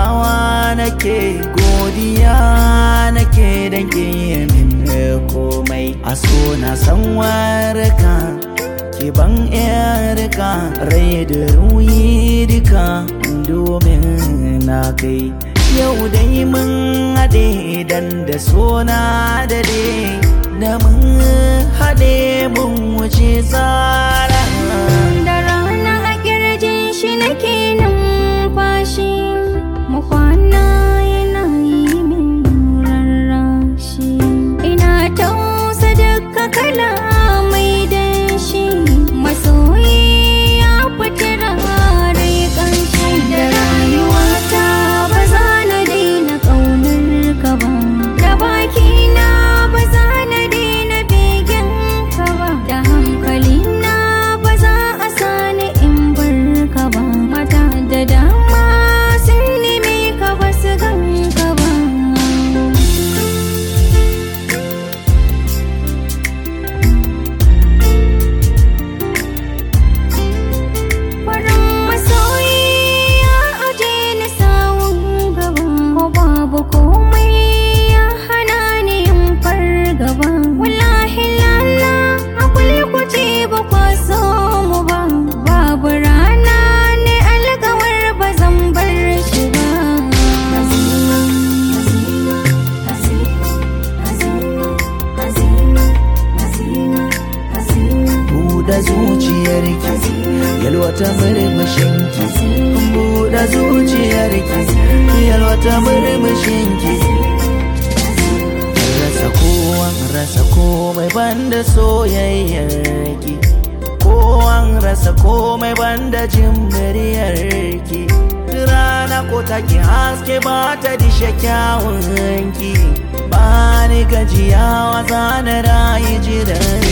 yabawa nake godiya nake dan ke min komai a so na san warka ki ban yarka rai da ruyi duka domin na kai yau dai mun haɗe dan da sona da da mun haɗe mun wuce tsara da rana a kirjin shi nake numfashi mu kwana yana yi min rarrashi ina tausa duka kala mai danshi masoyi ya fita rai kanshi da rayuwata ba za na daina ƙaunar ka ba da bakina ba za na daina begen ka ba da hankalina ba za a sani in bar ka ba mata da dama sun neme ka ba su gan ka ba farin masoyi ya aje ni sawun gaba ko babu komai ya hana ni yin fargaba wallahi lala a kulkuce ba kwa so mu ba babu rana ne alkawar ba zan bar shi ba Hazima, hazima, hazima, hazima, hazima, hazima, hazima. buɗe zuciyarki yalwata murmushinki buɗe zuciyarki yalwata murmushinki rasa kowan rasa komai banda soyayyarki kowan rasa komai banda jin muryarki rana ko take haske ba ta dishe kyawunki ba ni gajiyawa zana rayu jiran